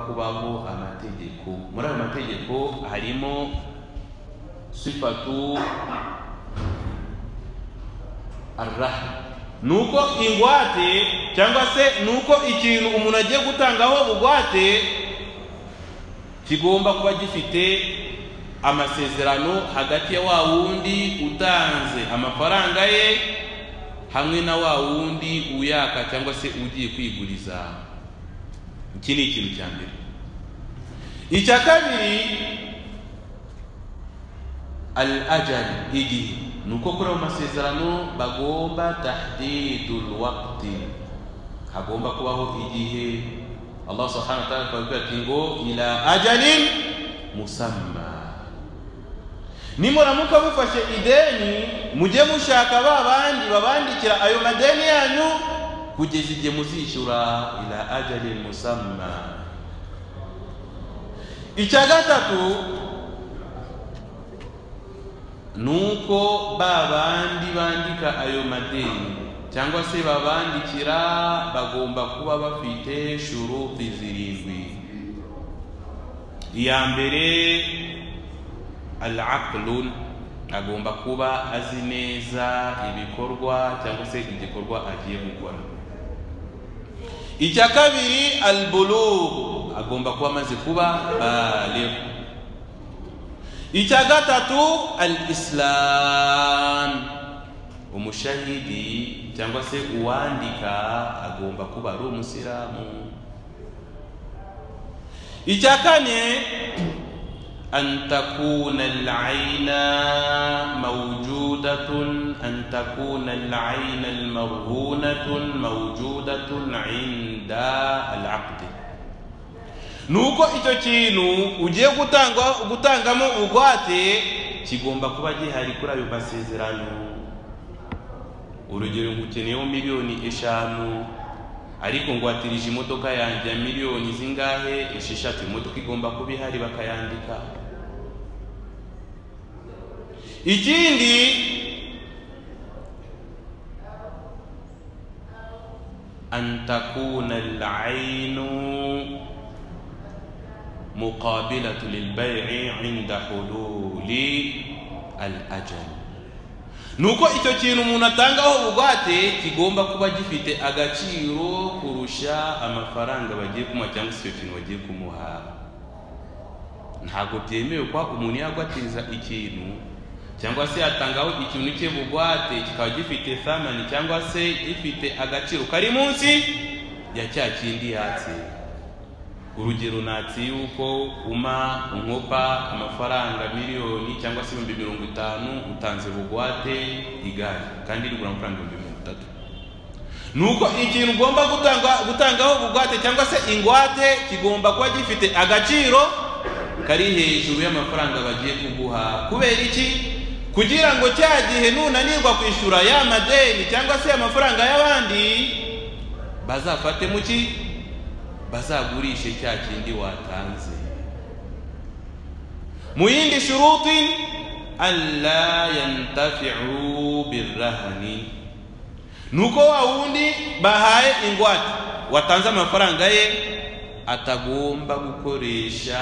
kubaho amategeko muri ayo mategeko harimo sifatu araha ni uko ingwate cyangwa se ni uko ikintu umuntu agiye gutangaho bugwate kigomba kuba gifite amasezerano hagati ya wa wundi utanze amafaranga ye hamwe na wa wundi uyaka cyangwa se ugiye kwiguriza iki ni ikintu cya mbere icya kabiri al ajali igihe ni uko kuri ayo masezerano bagomba tahdidul waqti hagomba kubaho igihe allah subhanahu wa ta'ala akababwira ati ngo ila ajalin musamma nimuramuka mufashe ideni mujye mushaka ba bandi babandikira ayo madeni yanyu kugeza igihe muzishyura ila ajali musamma icya gatatu ni uko ba bandi bandika ayo madeni cyangwa se babandikira bagomba kuba bafite shuruti zirindwi iya mbere al agomba kuba azi neza ibikorwa cyangwa se igikorwa agiye gukora icya kabiri al agomba kuba amaze kuba baligh icya gatatu al islam umushahidi cyangwa se uwandika agomba kuba ari umusilamu icya kane أن تكون العين موجودة أن تكون العين المرهونة موجودة عند العقد nuko icyo kintu ugiye gutangamo ugwate kigomba kuba gihari kuri ayo masezerano urugero ngukeneyeho miliyoni eshanu ariko ngwatirije imodoka yanjye ya miliyoni zingahe esheshatu imodoka igomba kuba ihari bakayandika ikindi antakuna alainu muqabilatu lilbai'i inda hululi alajali nuko icyo kintu umuntu atangaho ubugwate kigomba kuba gifite agaciro kurusha amafaranga bagiye kumuha cyangwa se icyo kintu bagiye kumuha ntabwo byemewe kuba umuntu yagwatiriza ikintu cyangwa se yatangaho ikintu cye bugwate kikaba gifite samani cyangwa se gifite agaciro kari munsi ya cya kindi yatse urugero natsi yuko uma unkopa amafaranga miliyoni cyangwa se ibihumbi mirongo itanu utanze bugwate igare kandi rigura amafaranga ibihumbi mirongo itatu ni uko ikintu ugomba gutanga gutangaho bugwate cyangwa se ingwate kigomba kuba gifite agaciro kari hejuru y'amafaranga bagiye kuguha kubera iki kugira ngo cya gihe nunanirwa kwishyura ya madeni cyangwa se amafaranga y'abandi bazafate mu ki bazagurishe cya kindi watanze mu yindi shuruti alla yantafiu birrahani nuko wa wundi bahaye ingwate watanze amafaranga ye atagomba gukoresha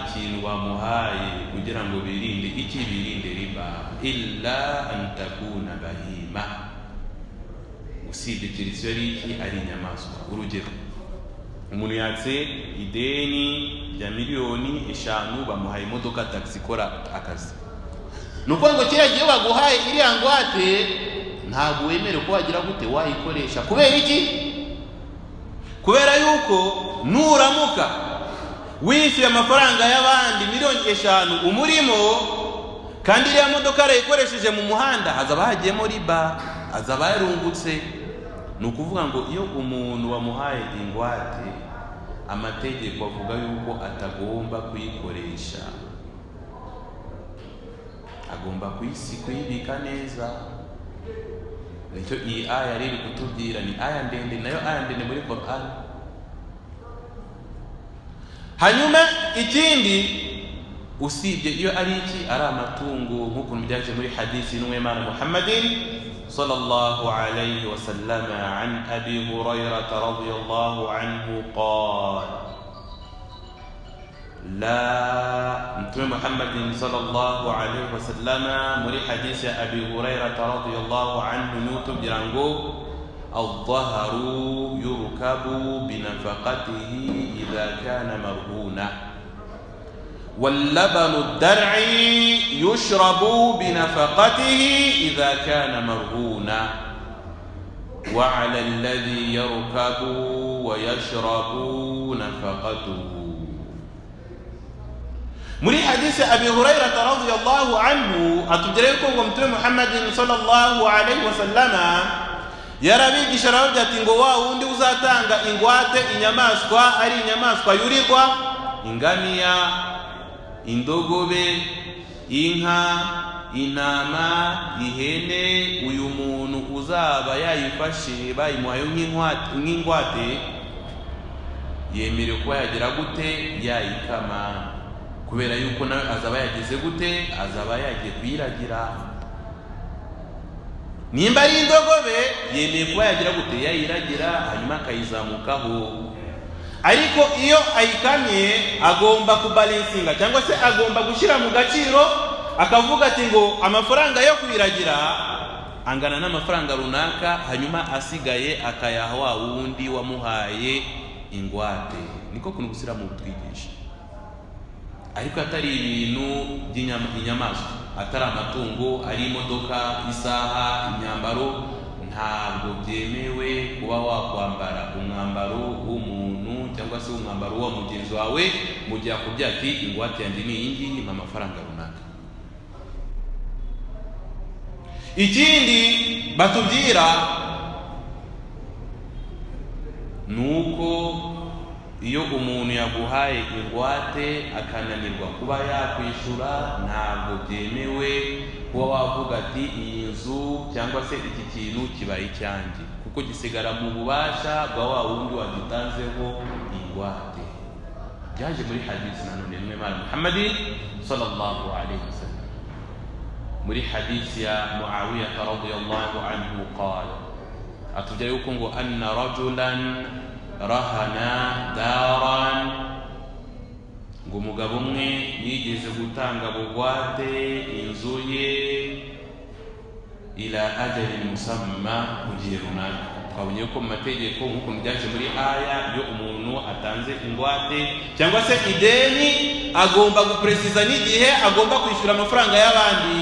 ikintu bamuhaye kugira ngo birinde iki birinde riba illa antakuna bahima usibye keretse ari iki ari inyamaswa urugero umuntu yatse ideni rya miliyoni eshanu bamuhaye imodoka tagisi ikora akazi ni ukuvuga ngo kiriya gihe baguhaye iriya ngwate ntabwo wemerewe ko wagira gute wayikoresha kubera iki kubera yuko nuramuka wishyuye amafaranga y'abandi miliyoni eshanu umurimo kandi iriya modoka yarayikoresheje mu muhanda hazaba hagiyemo riba hazaba yarungutse ni ukuvuga ngo iyo umuntu wamuhaye ingwate amategeko avuga yuko atagomba kuyikoresha agomba kuyibika neza nicyo iyi aya riri kutubwira ni aya ndende nayo aya ndende muri korani hanyuma ikindi usibye iyo ari iki ari amatungo nk'ukuntu byaje muri hadisi n'umwemana muhammadin صلى الله عليه وسلم عن ابي هريره رضي الله عنه قال la mtume muhammadin sallallahu alaihi wasallama muri hadisi ya abi hurairata radiallahu anhu niwe utubwira ngo adhaharu yurkabu binafakatihi idha kana marhuna واللبن الدرعي يشرب بنفقته إذا كان مرهونا وعلى الذي يركب ويشرب نفقته muri hadisi abi hurairata radiallahu anhu atubwira yuko ngo mtume muhammadin sallallahu alaihi wasallama yarabigisha aravuga ati ngo wa wundi uzatanga ingwate inyamaswa ari inyamaswa yurirwa ingamiya indogobe inka intama ihene uyu muntu uzaba yayifashe bayimuhaye nk'inkwate- nk'ingwate yemerewe kuba yagira gute yayikama kubera yuko nawe azaba yageze gute azaba yagiye kuyiragira nimba ari indogobe yemeye kuba yagira gute yayiragira hanyuma akayizamukaho ariko iyo ayikamye agomba kubalansinga cyangwa se agomba gushyira mu gaciro akavuga ati ngo amafaranga yo kuyiragira angana n'amafaranga runaka hanyuma asigaye akayaha wa wundi wamuhaye ingwate niko kuntu gusiramu butwigisha ariko atari ibintu by'inyama- inyamaswa atari amatungo ari imodoka isaha imyambaro ntabwo byemewe kuba wakwambara umwambaro w'umuntu cyangwa se umwambaro wa mugenzi wawe mu gihe akubwira ati ingwate yanjye ni iyi ngiyi ni amafaranga runaka ikindi batubwira ni uko iyo umuntu yaguhaye ingwate akananirwa kuba yakwishyura ntabwo byemewe kuba wavuga ati iyi nzu cyangwa se iki kintu kibaye icyanjye kuko gisigara mu bubasha bwa wa wundi wagitanzeho ingwate byaje muri hadisi nanone mwe mara muhammadi sallallahu alaihi wasallam muri hadisi ya muawiya radiyallahu anhu qala atubwira yuko ngo anna rajulan rahana daran ngo umugabo umwe yigeze gutanga bugwate inzu ye ila ajalin musamma mu gihe runaka twabonye yuko mu mategeko nk'ukuntu byaje muri aya iyo umuntu atanze ingwate cyangwa se ideni agomba guperesiza n'igihe agomba kwishyura amafaranga y'abandi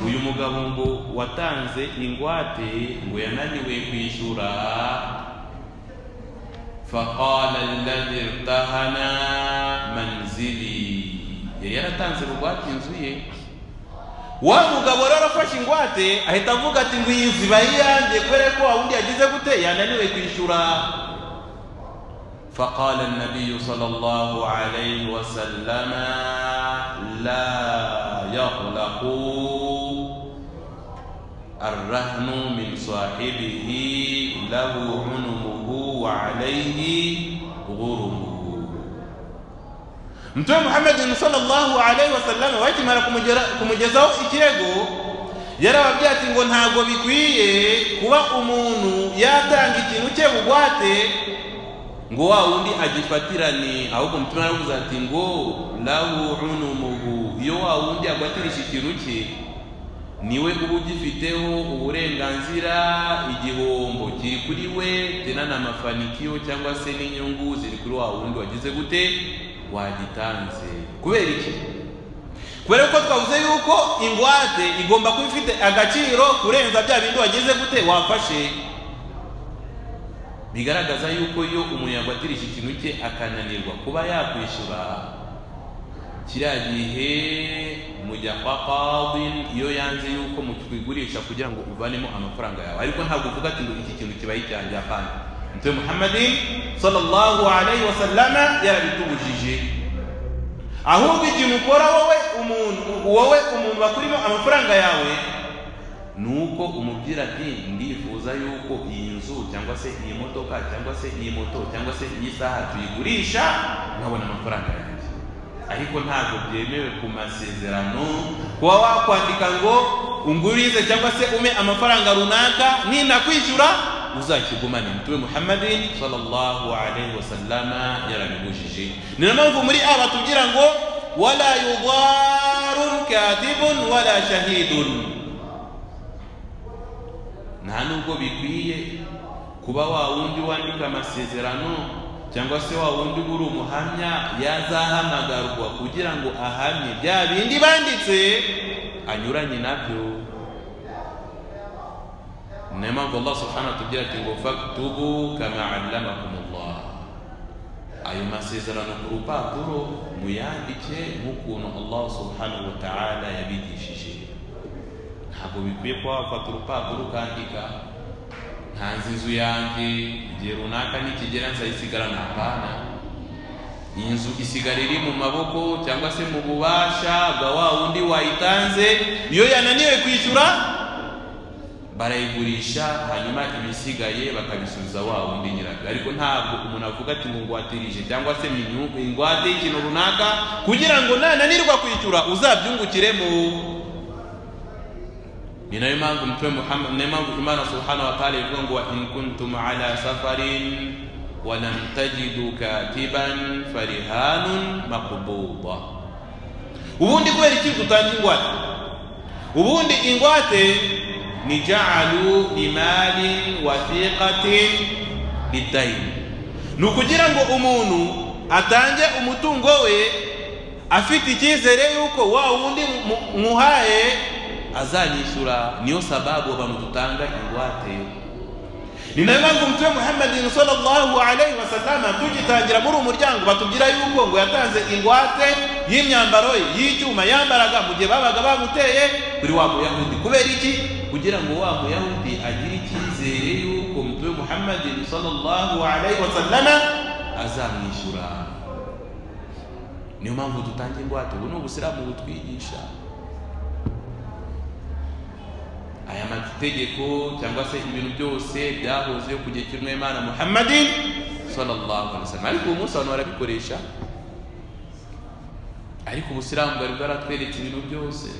uyu mugabo ngo watanze ingwate ngo yananiwe kwishyura faqala alladhi irtahana manzili yari yaratanze bugwate inzu ye wa mugabo rero arafashe ingwate ahita avuga ati ngo iyi nzu iba ari iyanjye kubera ko wawundi yagize gute yananiwe kwishyura فقال النبي صلى الله عليه وسلم لا يغلق الرهن من صاحبه له عنمه وعليه غرمه mtume muhammadi sallallahu alaihi wasallam bakimara kumugera- kumugezaho ikirego yarababwiye ati ngo ntabwo bikwiye kuba umuntu yatanga ikintu cye bugwate ngo wa wundi agifatirane ahubwo mutume aravuze ati ngo lahu unumuhu iyo wa wundi agwatirisha ikintu cye niwe uba ugifiteho uburenganzira igihombo kiri kuri we tena na mafanikiyo cyangwa se n'inyungu ziri kuri wa wundi wagize gute wagitanze kubera iki kubera ko twavuze yuko ingwate igomba kuba ifite agaciro kurenza bya bindi wagize gute wafashe bigaragaza yuko iyo umuntu yagwatirije ikintu cye akananirwa kuba yakwishyura kiriya gihe mujya kwa kadhi iyo yanze yuko mukigurisha kugira ngo uvanemo amafaranga yawe ariko ntabwo uvuga ati ngo iki kintu kibaye icyanjye hapana mtume muhammadin sallallahu alaihi wasallama yarabitubujije ahubwo ikintu ukora wowe umuntu wowe umuntu bakurimo amafaranga yawe ni uko umubwira ati ndifuza yuko iyi nzu cyangwa se iyi modoka cyangwa se iyi moto cyangwa se iyi saha tuyigurisha nkabona amafaranga yanjye ariko ntabwo byemewe ku masezerano kuba wakwandika ngo ungurize cyangwa se ume amafaranga runaka ninakwishyura uzakigumane mutume muhammadin sallallahu alaihi wasallama yarabibujije ni na mpamvu muri a batubwira ngo wala yudarun kadhibun wala shahidun nta nubwo bikwiye kuba wa wundi wandika amasezerano cyangwa se wa wundi uba uri umuhamya yazahamagarwa kugira ngo ahamye bya bindi banditse anyuranye nabyo niyo mpamvu allah subhanahu atubwira ati ngo faktubu kama allamakumullah ayo masezerano ku rupapuro muyandike nk'ukuntu allah subhanahu wa ta'ala yabigishije ntabwo bikwiye kuba wafata urupapuro ukandika ntanze inzu yanjye igihe runaka nikigera nzayisigarana hapana iyi nzu isigara iri mu maboko cyangwa se mu bubasha bwa wa wundi wayitanze iyo yananiwe kwishyura barayigurisha hanyuma ibisigaye bakabisubiza wa wundi nyirabyo ariko ntabwo umuntu avuga ati ngo ngwatirije cyangwa se minyungu ingwate y'ikintu runaka kugira ngo nananirwa kwishyura uzabyungukiremo ni nayo mpamvu mtume muhammad ni nayo mpamvu imana subhanahu wa ta'ala ivuga ngo wa in kuntum ala safarin wa lam tajidu katiban farihanun maqbuda ubundi kubera iki dutanga ingwate ubundi ingwate ni ja'alu limalin wathiqatin bidaini ni ukugira ngo umuntu atange umutungo we afite icyizere yuko wa wundi mu- muhaye azanyishyura niyo sababu abantu dutanga ingwate ni nayo mpamvu mtume muhammadin sallallahu alaihi wasallama tugitangira muri umuryango batubwira yuko ngo yatanze ingwate y'imyambaro ye y'icyuma yambaraga mu gihe babaga bamuteye kuri wa muyahudi kubera iki kugira ngo wa muyahudi agire icyizere yuko mtume muhammadin sallallahu alaihi wasallama azamwishyura niyo mpamvu dutanga ingwate ubu ni ubusiramu butwigisha aya mategeko cyangwa se ibintu byose byahozeho ku gihe cy'intumwa y'imana muhammadin sallallahu alaihi wasallam ariko uwo munsi abantu barabikoresha ariko ubusilamu bwari bwaratweretse ibintu byose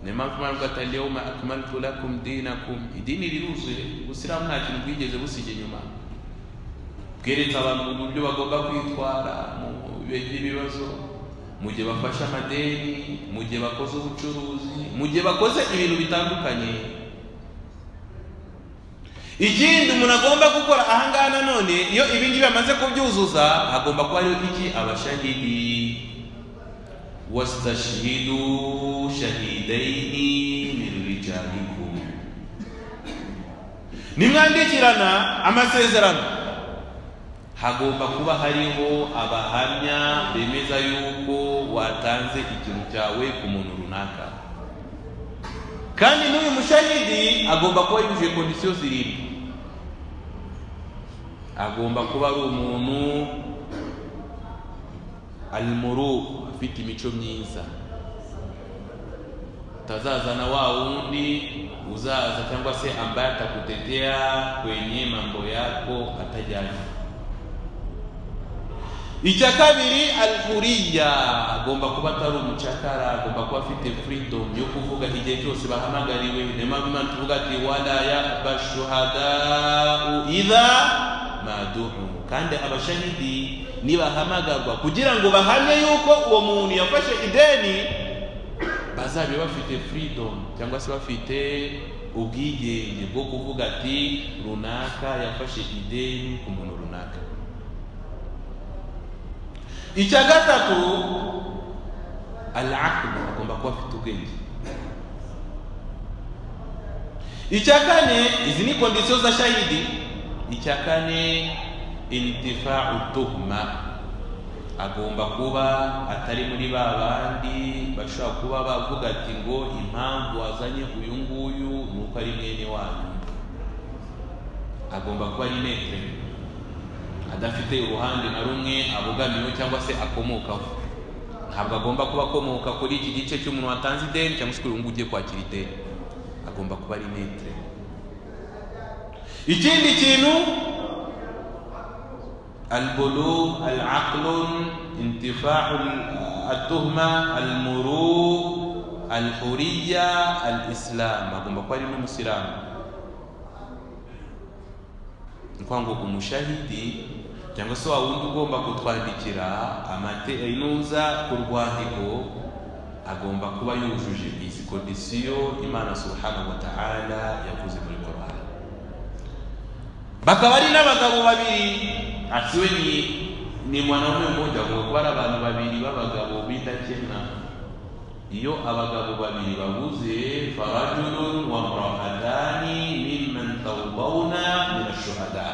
niyo mpamvu imana ivuga ati alyawma akmaltu lakum dinakum idini riruzuye ubusilamu nta kintu bwigeze busiga inyuma bweretse abantu mu buryo bagomba kwitwara mu bihe by'ibibazo mu gihe bafashe amadeni mu gihe bakoze ubucuruzi mu gihe bakoze ibintu bitandukanye ikindi umuntu agomba gukora ahangaha nanone iyo ibi ngibi bamaze kubyuzuza hagomba kuba hariho iki abashahidi wastashhidu shahidaini min rijalikum nimwandikirana amasezerano hagomba kuba hariho abahamya bemeza yuko watanze ikintu cyawe ku muntu runaka kandi n'uyu mushahidi agomba kuba yujuje kondisiyo zirindwi agomba kuba ari umuntu alimuru afite imico myiza utazazana wa wundi uzaza cyangwa se ambaye atakutetea kwenye mambo yako atajyanye icya kabiri alhuriya agomba kuba atari umucakara agomba kuba afite freedom yo kuvuga igihe cyose bahamagariwe niyo mpamvu imana tuvuga ati wala yaba shuhadau idha maduhu kandi abashahidi nibahamagarwa kugira ngo bahamye yuko uwo muntu yafashe ideni bazabe bafite freedom cyangwa se bafite ubwigenge bwo kuvuga ati runaka yafashe ideni ku muntu runaka icya gatatu alakibu agomba kuba afite ubwenge icya kane izi ni kondisiyo za shahidi icya kane intifa utuhuma agomba kuba atari muri ba bandi bashobora kuba bavuga ati ngo impamvu wazanye uyu nguyu ni uko ari mwene wanyu agomba kuba ari netere adafite uruhande na rumwe abogamiyeho cyangwa se akomokaho ntabwo agomba kuba akomoka kuri iki gice cy'umuntu watanze ideni cyangwa se kuri uyu nguyu ugiye kwakira ideni agomba kuba ari netere ikindi kintu البلوغ العقل انتفاع التهمة المروء الحرية الإسلام أقوم بقول المسلم ukuvuga ngo umushahidi cyangwa se wa wundi ugomba kutwandikira amate inuza ku rwandiko agomba kuba yujuje izi kondisiyo imana subhanahu wa ta'ala yavuze muri korani bakaba ari n'abagabo babiri asiwe ni ni mwanaume mmoja ngo kuba ari abantu babiri b'abagabo b'indakemwa iyo abagabo babiri babuze farajulun wa mrahatani mimman tawbawna min ashuhada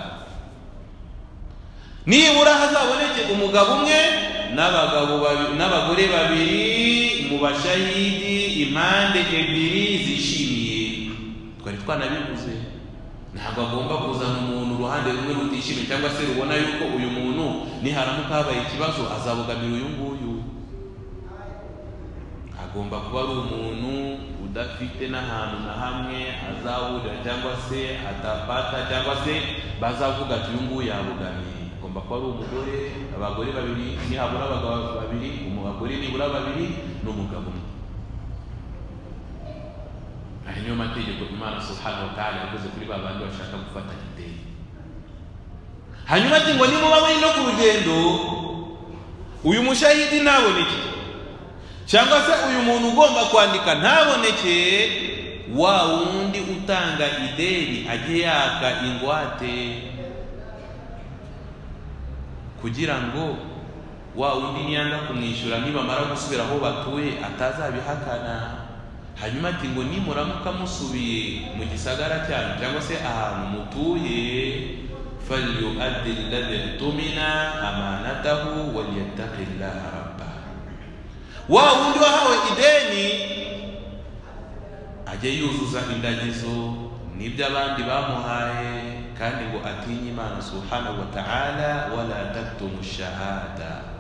nibura hazaboneke umugabo umwe n'abagabo babiri n'abagore babiri mu bashahidi impande ebyiri zishimiye twari twanabivuze ntabwo agomba kuzana umuntu uruhande rumwe rutishimye cyangwa se rubona yuko uyu muntu niharamuka habaye ikibazo azabogamira uyu nguyu agomba kuba ari umuntu udafite n'ahantu na hamwe azahurira cyangwa se atapata cyangwa se bazavuga ati uyu nguyu yabogamiye agomba kuba ari umugore abagore babiri nihabura abagabo babiri umugore nibura babiri n'umugabo umwe aya niyo mategeko imana subhanahu wa ta'ala yavuze kuri ba bandi bashaka gufata ideni hanyuma ati ngo nimuba muri no ku rugendo uyu mushahidi ntaboneke cyangwa se uyu muntu ugomba kwandika ntaboneke wa wundi utanga ideni ajye yaka ingwate kugira ngo wa wundi niyanga kumwishyura nibamara gusubira aho batuye atazabihakana hanyuma ati ngo nimuramuka musubiye mu gisagara cyanyu cyangwa se ahantu mutuye falyuaddi alladhi tumina amanatahu walyattaqi llaha rabba wa wundi wahawe ideni ajye yuzuza indagizo n'ibyo abandi bamuhaye kandi ngo atinye imana subhanahu wa ta'ala wala taktumu shahada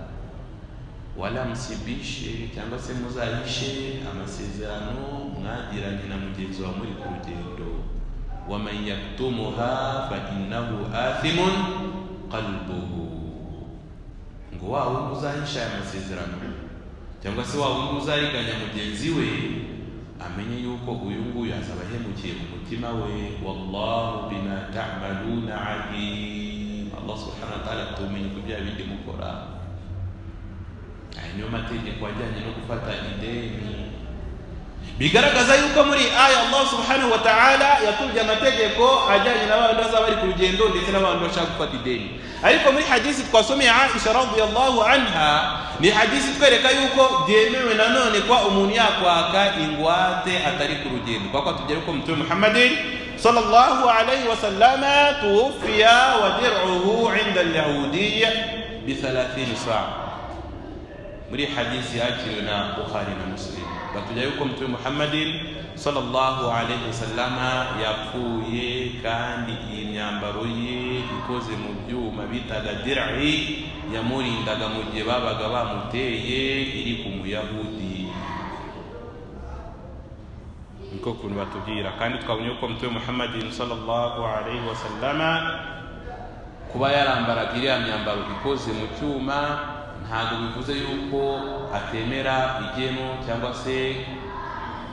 wala musibishe cyangwa se muzahishe amasezerano mwagiranye na mugenzi wa muri ku rugendo waman yaktumuha fa innahu athimun qalbuhu ngo wa wundi uzahisha aya masezerano cyangwa se wa wundi uzariganya mugenzi we amenye yuko uyu nguyu azaba ahemukiye mu mutima we wallahu bima ta'maluna alim allah subhanahu wa ta'ala atumenye ku bya bindi mukora aya niyo mategeko ajyanye no gufata ideni bigaragaza yuko muri aya allah subhanahu wa ta'ala yatubye amategeko ajyanye n'abantu bazaba bari ku rugendo ndetse n'abantu bashaka gufata ideni ariko muri hadisi twasomeye aisha radiyallahu anha ni hadisi twereka yuko byemewe nanone kwa umuntu yakwaka ingwate atari ku rugendo kwa tugere ko mutume muhammadin sallallahu alayhi wa sallama tuwfiya wa dir'uhu 'inda al-yahudiyya bi 30 sa'a muri hadithi yakiriwe na bukhari na muslim batujya yuko mtume muhammadin sallallahu alayhi wasallama yapfuye kandi iyi myambaro ye ikoze mu byuma bitaga dir'i yamurindaga mu gihe babaga bamuteye iri ku muyahudi niko kuntu batubwira kandi twabonye yuko mtume muhammadin sallallahu alayhi wasallama kuba yarambaraga iriya myambaro ikoze mu cyuma ntabwo bivuze yuko atemera igeno cyangwa se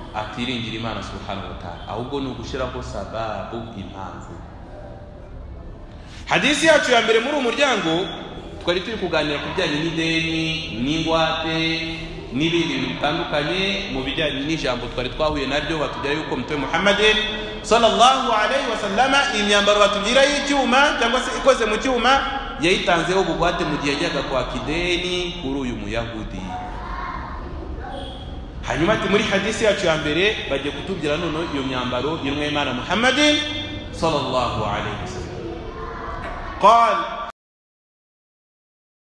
atiringira imana subhanahu wa ta'ala ahubwo ni ugushyiraho sababu impamvu hadisi yacu ya mbere muri uyu muryango twari turi kuganira ku bijyanye n'ideni n'ingwate n'ibindi bintu bitandukanye mu bijyanye n'ijambo twari twahuye naryo batubwira yuko mutwe muhammadin sallallahu alayhi wa sallama imyambaro batubwira y'icyuma cyangwa se ikoze mu cyuma yayitanzeho ubugwate mu gihe yajyaga kwaka ideni kuri uyu muyahudi hanyuma ati muri hadisi yacu ya mbere bagiye kutubwira noneho iyo myambaro y'inwemana muhammadin sallallahu alayhi wa sallam